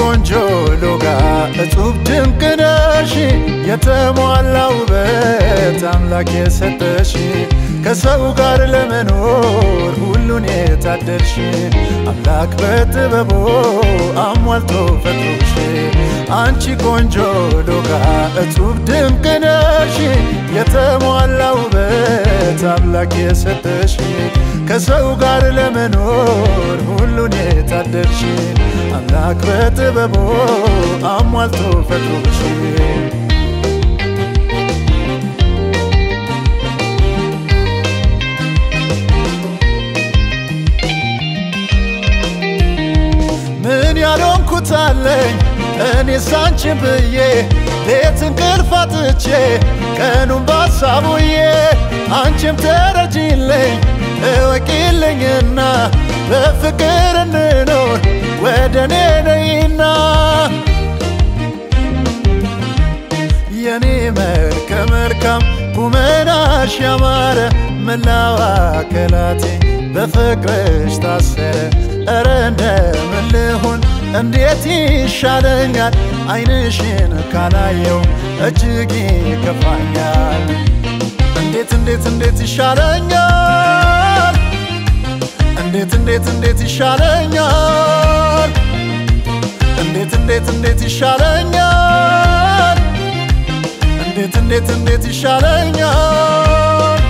ቆንጆ ሎጋ እጹብ ድንቅ ነሽ የተሟላ ውበት አምላክ የሰጠሽ ከሰው ጋር ለመኖር ሁሉን የታደልሽ አምላክ በጥበቡ አሟልቶ ፈጥሮሽ አንቺ ቆንጆ ሎጋ እጹብ ድንቅ ነሽ የተሟላ ውበት አምላክ የሰጠሽ ከሰው ጋር ለመኖር ሁሉን የታደልሽ አምላክ በጥበቡ አሟልቶ ፈጥሮሽ ምን ያልሆንኩት አለኝ እኔ ሳንቺን ብዬ ሌት እንቅልፍ አጥቼ ቀኑን ባሳቡዬ አንቺም ተረጂልኝ እወቂልኝና በፍቅር እንኖር ወደ እኔ ነይና የኔ መልከ መልካም ቁመናሽ ያማረ መላው አካላቴ በፍቅርሽ ታሰረ እረ እንደምን ልሁን እንዴት ይሻለኛል አይንሽን ካላየው እጅግ ይከፋኛል እንዴት እንዴት እንዴት ይሻለኛል እንዴት እንዴት እንዴት ይሻለኛል እንዴት እንዴት እንዴት ይሻለኛል እንዴት እንዴት እንዴት ይሻለኛል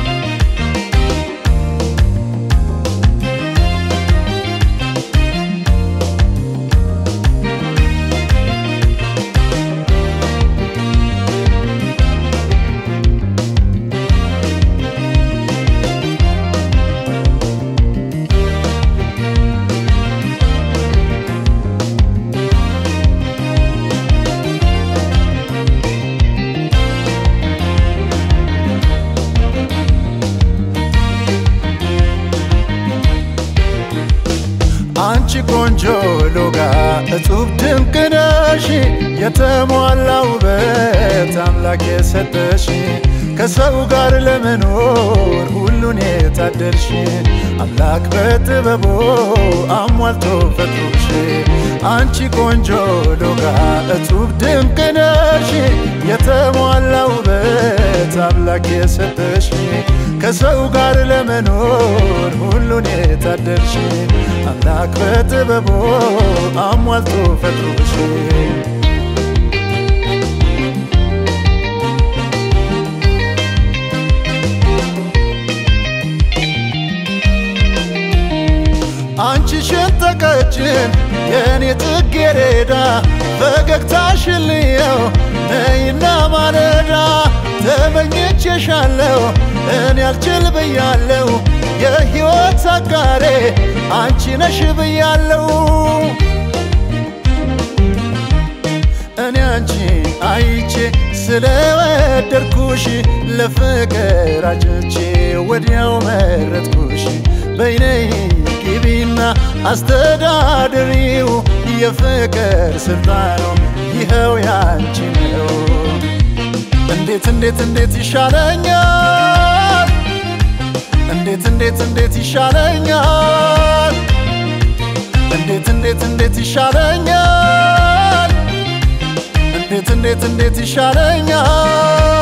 አንቺ ቆንጆ ሎጋ እጹብ ድንቅ ነሽ የተሟላ ውበት አምላክ የሰጠሽ ከሰው ጋር ለመኖር ሁሉን የታደልሽ አምላክ በጥበቡ አሟልቶ ፈጥሮሽ አንቺ ቆንጆ ሎጋ እጹብ ድንቅ ነሽ የተሟላ ውበት አምላክ የሰጠሽ ከሰው ጋር ለመኖር ሁሉን የታደልሽ አምላክ በጥበቡ አሟልቶ ፈጥሮሽ አንቺ ሽንጠቀጭን የእኔ ጽጌረዳ ፈገግታሽን ልየው ነይና ማለዳ ተመኝቼሻለሁ እኔ አልችል ብያለሁ የሕይወት አጋሬ አንቺ ነሽ ብያለሁ እኔ አንቺ አይቼ ስለወደድኩሽ ለፍቅር አጭቼ ወዲያው መረጥኩሽ በይነይ ግቢና አስተዳድሪው የፍቅር ስልጣኑ ይኸው ያንቺ ነው። እንዴት እንዴት እንዴት ይሻለኛል እንዴት እንዴት እንዴት ይሻለኛል እንዴት እንዴት እንዴት ይሻለኛል እንዴት እንዴት እንዴት ይሻለኛል